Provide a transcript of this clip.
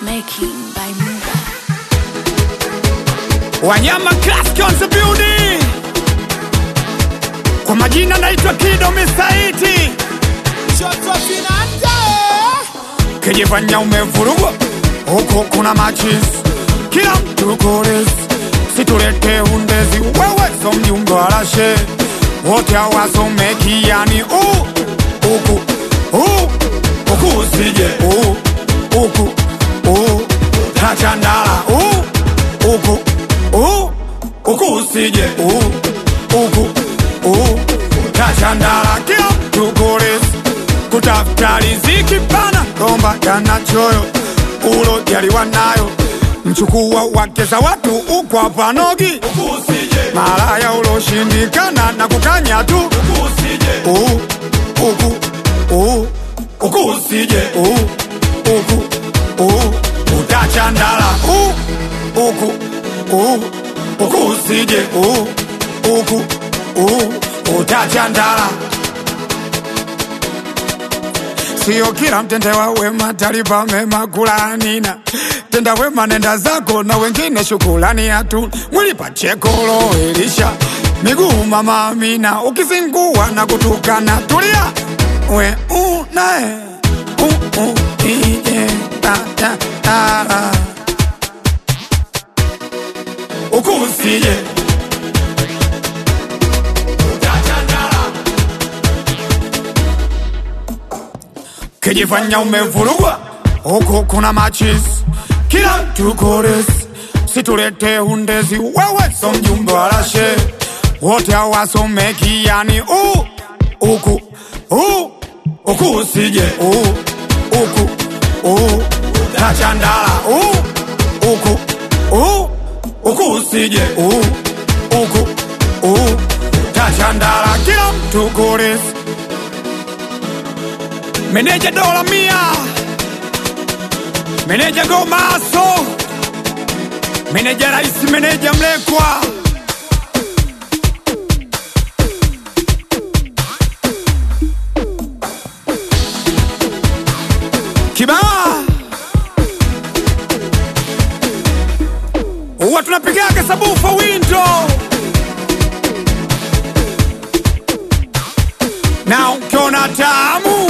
making by Muga. Wanyama Classic on the building. Kwa majina naitwa Kido Misaiti, kijifanya umevurugwa huku kuna machis, kila mtu koles, situlete undezi, wewe so mjumbe wa rashe, wote hawasomeki yani u huku u huku usije u huku u tachandala u huku u huku usije u huku u tachandala kila mtu koles kutafuta riziki pana romba jana choyo ulo jaliwa nayo mchukua wake za watu ukwa panogi malaya uloshindikana na kukanya tu Uh, uku uh, uku usije uh, uku uh, utachandala uh, uku uh, uku usije uh, uku uh, utachandala Sio kila mtendewa wema talipa mema kulanina tenda wema nenda zako na wengine shukulani hatu mwili pachekolo elisha miguu mama Amina ukizingua na kutukana tulia we unae u u ije ta ta ta ukusije kijifanya umevurugwa huku kuna machis kila mtu kores situlete undezi wewe so mjumbe wa rashe wote hawasomeki yani u uku u uku usije u uku u tachandala u uku u uku usije u uku u tachandala kila mtu kores Meneja dola mia, meneja Gomaso, meneja Rais, meneja Mlekwa, Kibaa huwa tunapigaga sabufa window na ukiona tamu